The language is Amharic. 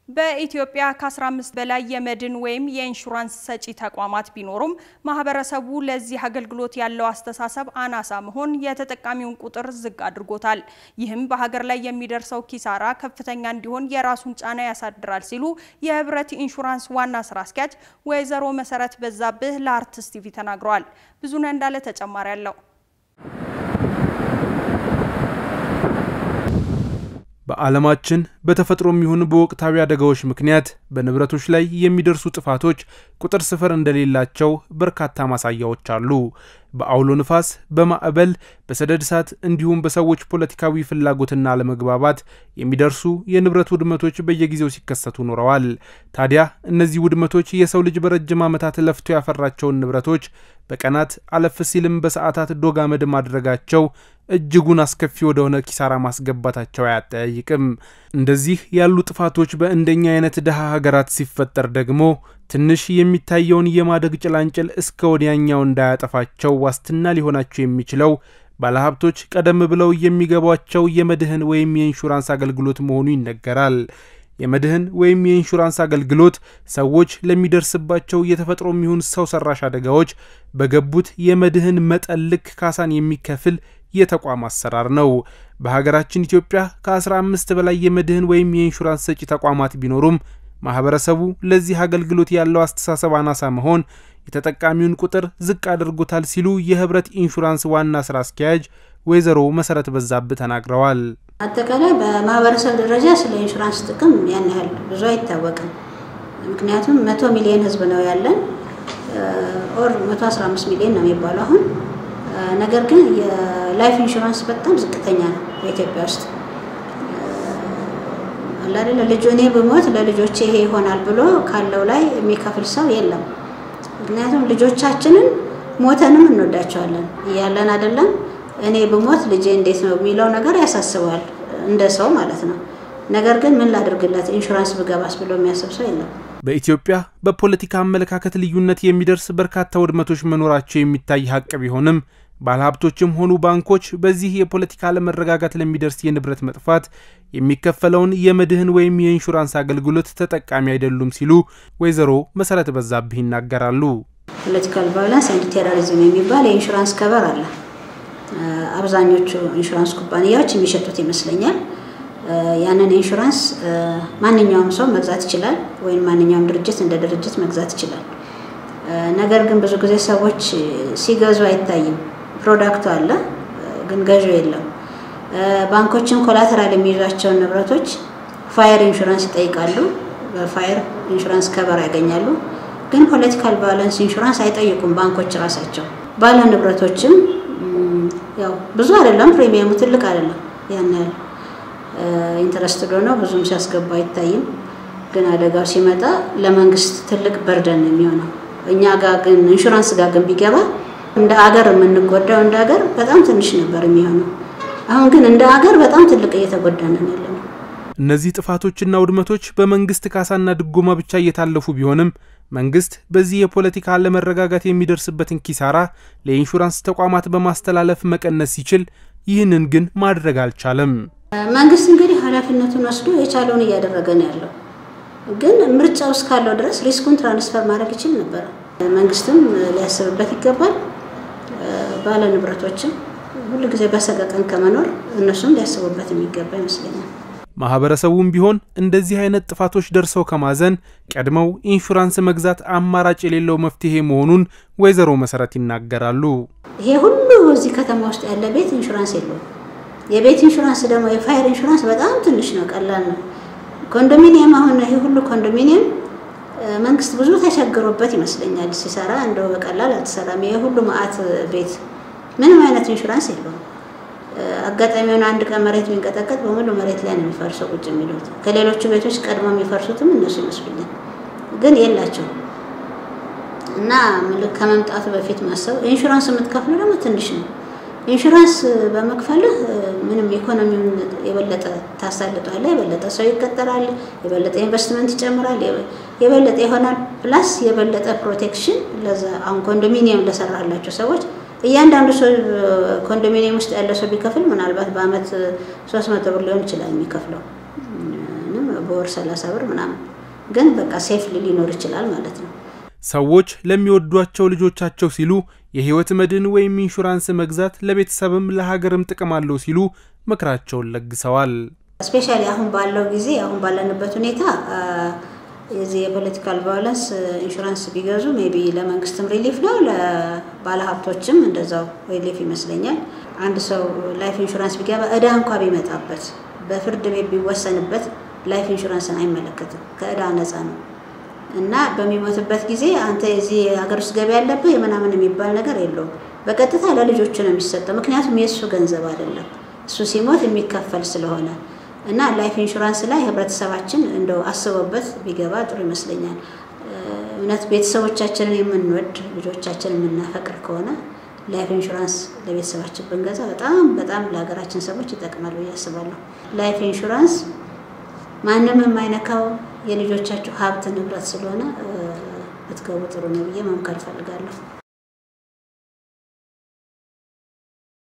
በኢትዮጵያ ከ15 በላይ የመድን ወይም የኢንሹራንስ ሰጪ ተቋማት ቢኖሩም ማህበረሰቡ ለዚህ አገልግሎት ያለው አስተሳሰብ አናሳ መሆን የተጠቃሚውን ቁጥር ዝቅ አድርጎታል። ይህም በሀገር ላይ የሚደርሰው ኪሳራ ከፍተኛ እንዲሆን የራሱን ጫና ያሳድራል ሲሉ የህብረት ኢንሹራንስ ዋና ስራ አስኪያጅ ወይዘሮ መሰረት በዛብህ ለአርትስ ቲቪ ተናግረዋል። ብዙነህ እንዳለ ተጨማሪ አለው። በዓለማችን በተፈጥሮም ይሁን በወቅታዊ አደጋዎች ምክንያት በንብረቶች ላይ የሚደርሱ ጥፋቶች ቁጥር ስፍር እንደሌላቸው በርካታ ማሳያዎች አሉ። በአውሎ ንፋስ፣ በማዕበል፣ በሰደድ እሳት እንዲሁም በሰዎች ፖለቲካዊ ፍላጎትና አለመግባባት የሚደርሱ የንብረት ውድመቶች በየጊዜው ሲከሰቱ ኖረዋል። ታዲያ እነዚህ ውድመቶች የሰው ልጅ በረጅም ዓመታት ለፍቶ ያፈራቸውን ንብረቶች በቀናት አለፍ ሲልም በሰዓታት ዶግ አመድ ማድረጋቸው እጅጉን አስከፊ ወደሆነ ኪሳራ ማስገባታቸው አያጠያይቅም። እንደዚህ ያሉ ጥፋቶች በእንደኛ አይነት ድሃ ሀገራት ሲፈጠር ደግሞ ትንሽ የሚታየውን የማደግ ጭላንጭል እስከ ወዲያኛው እንዳያጠፋቸው ዋስትና ሊሆናቸው የሚችለው ባለሀብቶች ቀደም ብለው የሚገቧቸው የመድህን ወይም የኢንሹራንስ አገልግሎት መሆኑ ይነገራል። የመድህን ወይም የኢንሹራንስ አገልግሎት ሰዎች ለሚደርስባቸው የተፈጥሮ የሚሆን ሰው ሰራሽ አደጋዎች በገቡት የመድህን መጠን ልክ ካሳን የሚከፍል የተቋም አሰራር ነው። በሀገራችን ኢትዮጵያ ከ15 በላይ የመድህን ወይም የኢንሹራንስ ሰጪ ተቋማት ቢኖሩም ማህበረሰቡ ለዚህ አገልግሎት ያለው አስተሳሰብ አናሳ መሆን የተጠቃሚውን ቁጥር ዝቅ አድርጎታል ሲሉ የህብረት ኢንሹራንስ ዋና ስራ አስኪያጅ ወይዘሮ መሰረት በዛብህ ተናግረዋል። አጠቃላይ በማህበረሰብ ደረጃ ስለ ኢንሹራንስ ጥቅም ያን ያህል ብዙ አይታወቅም። ምክንያቱም መቶ ሚሊዮን ህዝብ ነው ያለን ኦር 115 ሚሊዮን ነው የሚባለው አሁን ነገር ግን የላይፍ ኢንሹራንስ በጣም ዝቅተኛ ነው በኢትዮጵያ ውስጥ አላደለ ልጁ እኔ ብሞት ለልጆቼ ይሄ ይሆናል ብሎ ካለው ላይ የሚከፍል ሰው የለም። ምክንያቱም ልጆቻችንን ሞተንም እንወዳቸዋለን እያለን አይደለም። እኔ ብሞት ልጄ እንዴት ነው የሚለው ነገር ያሳስበዋል እንደ ሰው ማለት ነው። ነገር ግን ምን ላድርግለት ኢንሹራንስ ብገባስ ብሎ የሚያስብ ሰው የለም። በኢትዮጵያ በፖለቲካ አመለካከት ልዩነት የሚደርስ በርካታ ውድመቶች መኖራቸው የሚታይ ሀቅ ቢሆንም ባለሀብቶችም ሆኑ ባንኮች በዚህ የፖለቲካ አለመረጋጋት ለሚደርስ የንብረት መጥፋት የሚከፈለውን የመድህን ወይም የኢንሹራንስ አገልግሎት ተጠቃሚ አይደሉም ሲሉ ወይዘሮ መሰረት በዛብህ ይናገራሉ። ፖለቲካል ቫዮለንስ ኤንድ ቴሮሪዝም የሚባል የኢንሹራንስ ከበር አለ። አብዛኞቹ ኢንሹራንስ ኩባንያዎች የሚሸጡት ይመስለኛል። ያንን ኢንሹራንስ ማንኛውም ሰው መግዛት ይችላል፣ ወይም ማንኛውም ድርጅት እንደ ድርጅት መግዛት ይችላል። ነገር ግን ብዙ ጊዜ ሰዎች ሲገዙ አይታይም። ፕሮዳክቱ አለ፣ ግን ገዢው የለም። ባንኮችም ኮላተራል የሚይዟቸውን ንብረቶች ፋየር ኢንሹራንስ ይጠይቃሉ። በፋየር ኢንሹራንስ ከበር ያገኛሉ። ግን ፖለቲካል ቫዮለንስ ኢንሹራንስ አይጠይቁም ባንኮች ራሳቸው። ባለ ንብረቶችም ያው ብዙ አይደለም፣ ፕሪሚየሙ ትልቅ አይደለም ያን ያህል ኢንተረስት ነው ብዙም ሲያስገባ አይታይም። ግን አደጋው ሲመጣ ለመንግስት ትልቅ በርደን ነው የሚሆነው። እኛ ጋር ግን ኢንሹራንስ ጋር ግን ቢገባ እንደ አገር የምንጎዳው እንደ አገር በጣም ትንሽ ነበር የሚሆነው። አሁን ግን እንደ አገር በጣም ትልቅ እየተጎዳንን ያለ ነው። እነዚህ ጥፋቶችና ውድመቶች በመንግስት ካሳና ድጎማ ብቻ እየታለፉ ቢሆንም መንግስት በዚህ የፖለቲካ አለመረጋጋት የሚደርስበትን ኪሳራ ለኢንሹራንስ ተቋማት በማስተላለፍ መቀነስ ሲችል፣ ይህንን ግን ማድረግ አልቻለም። መንግስት እንግዲህ ኃላፊነቱን ወስዶ የቻለውን እያደረገ ነው ያለው። ግን ምርጫው እስካለው ድረስ ሪስኩን ትራንስፈር ማድረግ ይችል ነበረ። መንግስትም ሊያስብበት ይገባል። ባለ ንብረቶችም ሁሉ ጊዜ በሰቀቀን ከመኖር እነሱም ሊያስቡበት የሚገባ ይመስለኛል። ማህበረሰቡም ቢሆን እንደዚህ አይነት ጥፋቶች ደርሰው ከማዘን ቀድመው ኢንሹራንስ መግዛት አማራጭ የሌለው መፍትሄ መሆኑን ወይዘሮ መሰረት ይናገራሉ። ይሄ ሁሉ እዚህ ከተማ ውስጥ ያለ ቤት ኢንሹራንስ የለውም። የቤት ኢንሹራንስ ደግሞ የፋየር ኢንሹራንስ በጣም ትንሽ ነው፣ ቀላል ነው። ኮንዶሚኒየም አሁን ይሄ ሁሉ ኮንዶሚኒየም መንግስት ብዙ ተቸግሮበት ይመስለኛል ሲሰራ፣ እንደው በቀላል አልተሰራም። ይሄ ሁሉ መዓት ቤት ምንም አይነት ኢንሹራንስ የለውም። አጋጣሚውን አንድ ቀን መሬት ቢንቀጠቀጥ በሙሉ መሬት ላይ ነው የሚፈርሰው ቁጭ የሚሉት። ከሌሎቹ ቤቶች ቀድሞ የሚፈርሱትም እነሱ ይመስሉኛል፣ ግን የላቸውም። እና ከመምጣቱ በፊት ማሰብ ኢንሹራንስ የምትከፍሉ ደግሞ ትንሽ ነው። ኢንሹራንስ በመክፈልህ ምንም ኢኮኖሚውን የበለጠ ታሳልጠዋለህ። የበለጠ ሰው ይቀጠራል፣ የበለጠ ኢንቨስትመንት ይጨምራል፣ የበለጠ ይሆናል። ፕላስ የበለጠ ፕሮቴክሽን ለዛ አሁን ኮንዶሚኒየም ለሰራላቸው ሰዎች እያንዳንዱ ሰው ኮንዶሚኒየም ውስጥ ያለ ሰው ቢከፍል ምናልባት በአመት ሶስት መቶ ብር ሊሆን ይችላል የሚከፍለው በወር ሰላሳ ብር ምናምን ግን በቃ ሴፍ ሊኖር ይችላል ማለት ነው። ሰዎች ለሚወዷቸው ልጆቻቸው ሲሉ የህይወት መድን ወይም ኢንሹራንስ መግዛት ለቤተሰብም ለሀገርም ጥቅም አለው ሲሉ ምክራቸውን ለግሰዋል። ስፔሻሊ አሁን ባለው ጊዜ አሁን ባለንበት ሁኔታ የዚህ የፖለቲካል ቫዮለንስ ኢንሹራንስ ቢገዙ ሜይ ቢ ለመንግስትም ሪሊፍ ነው፣ ለባለሀብቶችም እንደዛው ሪሊፍ ይመስለኛል። አንድ ሰው ላይፍ ኢንሹራንስ ቢገባ እዳ እንኳ ቢመጣበት በፍርድ ቤት ቢወሰንበት ላይፍ ኢንሹራንስን አይመለከትም፣ ከእዳ ነፃ ነው እና በሚሞትበት ጊዜ አንተ የዚህ ሀገር ውስጥ ገቢ ያለብህ የምናምን የሚባል ነገር የለውም። በቀጥታ ለልጆቹ ነው የሚሰጠው፣ ምክንያቱም የእሱ ገንዘብ አይደለም፣ እሱ ሲሞት የሚከፈል ስለሆነ እና ላይፍ ኢንሹራንስ ላይ ህብረተሰባችን እንደው አስበበት ቢገባ ጥሩ ይመስለኛል። እውነት ቤተሰቦቻችንን የምንወድ ልጆቻችን የምናፈቅር ከሆነ ላይፍ ኢንሹራንስ ለቤተሰባችን ብንገዛ በጣም በጣም ለሀገራችን ሰዎች ይጠቅማል ብዬ አስባለሁ። ላይፍ ኢንሹራንስ ማንም የማይነካው የልጆቻቸው ሀብት ንብረት ስለሆነ ብትገቡ ጥሩ ነው ብዬ መምከር እፈልጋለሁ።